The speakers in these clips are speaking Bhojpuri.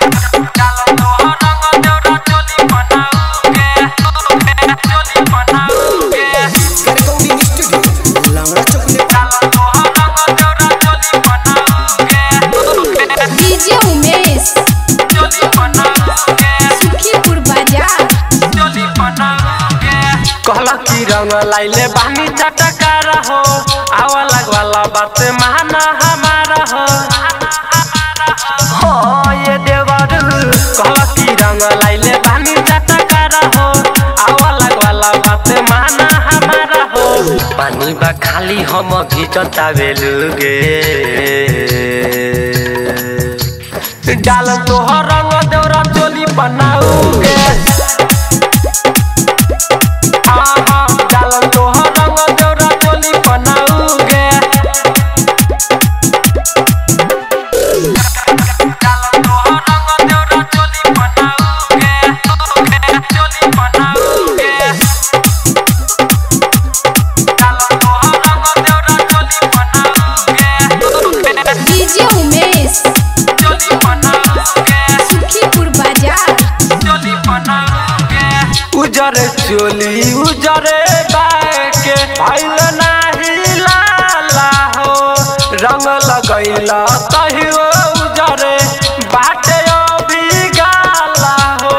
Recording studio, Lamra Chocolate. DJ Umesh Sukhipur बाजार कहला की रंग लाइले बानी चटकार हो आवा लगवाला बात माना हमारा हो हो ये देवर कहला की रंग लाइले बानी चटकार हो आवा लगवाला बात माना हमारा हो पानी बा खाली हम घिचता बेलुगे डाल तोहर रंग देवरा चोली बनाऊगे आहा, डालन तोहर रंग देवरा चोली बनाऊगे। डालन तोहर रंग देवरा चोली बनाऊगे, चोली बनाऊगे। डालन तोहर रंग देवरा चोली बनाऊगे, डीजे उमेश चोली बनाऊगे। सुखीपुर बाजार उजर चोली उजरे बाके भइल नाही लाला हो रंग लगैला कहियो उजरे बाटे अभी गाला हो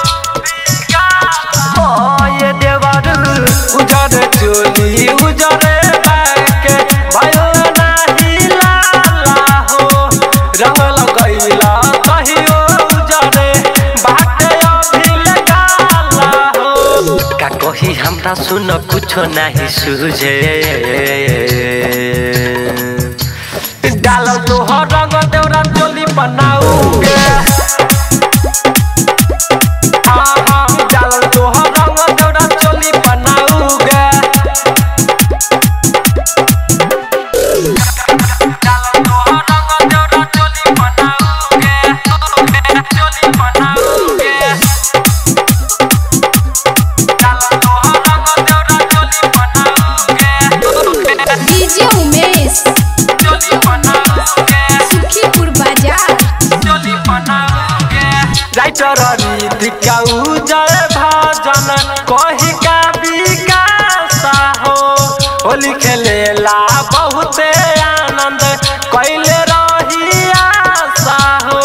हो ये देवर उजर चोली उजरे बाके भइल नाही लाला हो रंग लगैला कहियो उजरे बाटे अभी गाला हो का कही हमरा सुन कुछो नाही सुझे डाल तोहर रंग देवरा चोली बनाऊगे आहा, डाल तोहर रंग देवरा चोली बनाऊगे डाल तोहर रंग देवरा चोली बनाऊगे चोली बनाऊगे डीजे उमेश सुखीपुर बाजार राइटर रीतिका उजर भजन कही का विकास हो होली खेलेला बहुते आनंद कैले रही आशा हो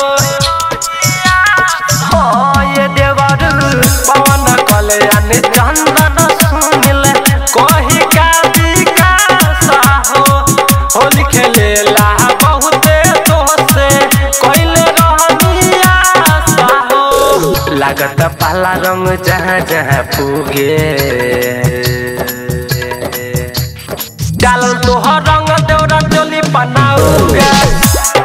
हो ये देवर पवन कल्याण चंदन सुनिल कही का विकास हो होली खेलेला बहुते दोसे कैले रहनी आशा हो लागत पाला रंग जहाँ जहाँ पुगे डाल तोहर रंग देवरा चोली बनाऊगे